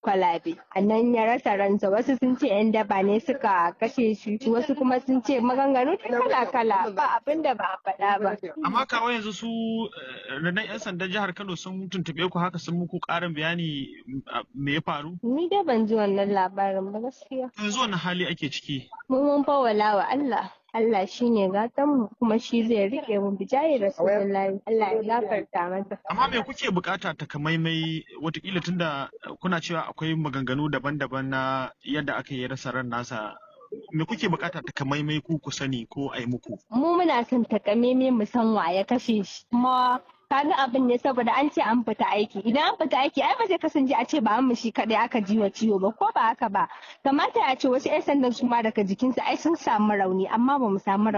kwalabe a nan ya rasa ransa wasu sun ce yan daba ne suka kashe shi wasu kuma sun ce maganganu kala kala ba abin da ba a faɗa ba amma kawo yanzu su rundunar yan sandan jihar Kano sun tuntuɓe ku haka sun muku ƙarin bayani me ya faru ni dai ban ji wannan labarin ba gaskiya yanzu wani hali ake ciki mu mun fawala wa Allah Allah shi ne mu kuma shi zai rike mu bijayi rasulullahi Allah ya gafarta masa. Amma me kuke bukata takamaimai watakila tunda kuna cewa akwai maganganu daban-daban na yadda aka yi rasa ran nasa me kuke bukata takamaimai ku ku sani ko a yi muku? Mu muna son takamaimai mu san wa ya kashe shi kuma kaga abin ne saboda an ce an fita aiki idan an fita aiki ai ba zai kasance a ce ba an mishi kadai aka ji wa ciwo ba ko ba haka ba kamata a ce wasu 'yan sandan su ma daga jikinsu ai sun samu rauni amma ba mu samu rauni